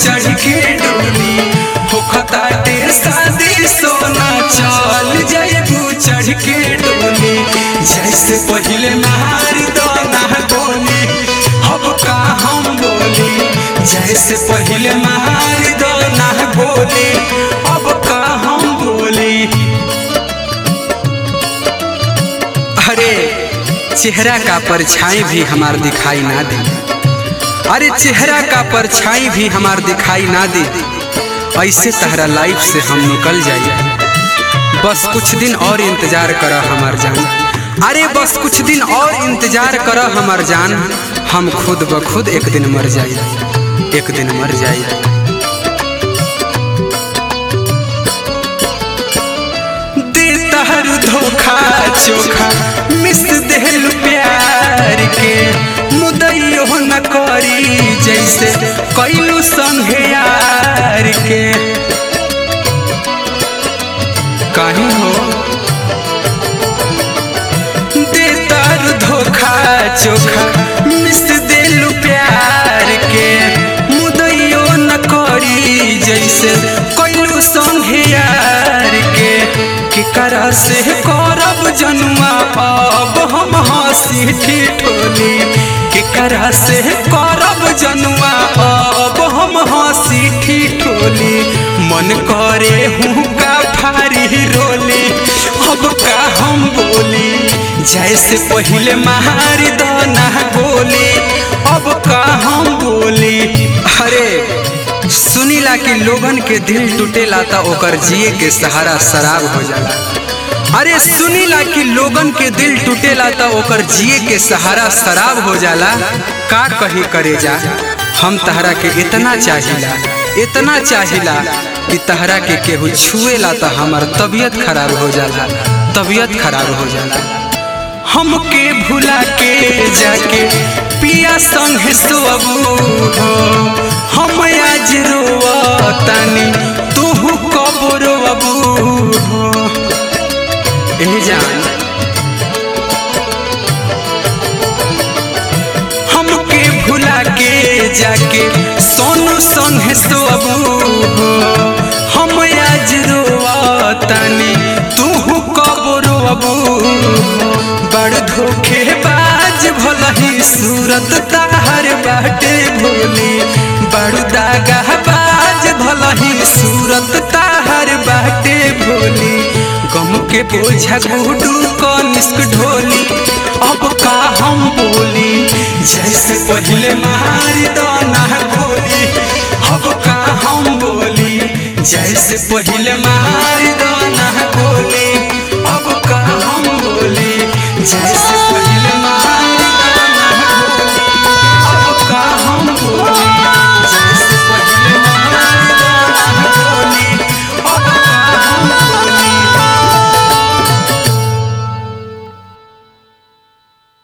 चढ़ के डोली होखता ते शादी सोना चल जयबू चढ़ के डोली जैसे पहले मार दो ना गोली अब का हम बोली जैसे पहले मार दो ना गोली अब का हम बोली अरे चेहरा का परछाई भी हमार दिखाई ना दे अरे चेहरा का परछाई भी हमार दिखाई ना दे ऐसे तहरा लाइफ से हम निकल जाइए बस कुछ दिन और इंतजार कर हमार जान अरे बस कुछ दिन और इंतजार कर हमार जान हम खुद ब खुद एक दिन मर जाइए एक दिन मर जाइए दे तहर धोखा चोखा मिस देहल प्यार के मुदैयो न करी जैसे कैलू संगे यार के कहीं हो दे तार धोखा चोखा मिस देलू प्यार के मुदैयो न करी जैसे कैलू संगे यार के केकरा से करब जनुआ अब हम हंसी ठिठोली केकरा से करब जनुआ अब हम हंसी ठिठोली मन करे हूँ का फारी रोली अब का हम बोली जैसे पहले मार दो ना गोली अब का हम बोली अरे सुनीला कि लोगन के दिल टूटेला त ओकर जिए के सहारा शराब हो जाला अरे सुनीला कि लोगन के दिल टूटेला त ओकर जिए के सहारा शराब हो जाला का कही करे जा हम तहरा के इतना चाहिला इतना चाहिला कि तहरा के केहू छुएला त हमार तबीयत खराब हो जाला तबीयत खराब हो जाला हमके भुला के जाके पिया संग सोबू हो हम आज रोवतानी तू कब रोबू हो ए जान हमके भुला के जाके सोनू संग सोबू हो हम आज रोवतानी तू कब रोबू हो बड़ धोखे बाज भलही सूरत ताहर बाटे भोली बड़ दागा बाज भलही सूरत ताहर बाटे भोली गम के बोझा गुडू कनिष्क ढोली अब का हम बोली जैसे पहले मार दो ना गोली अब का हम बोली जैसे पहले मार दो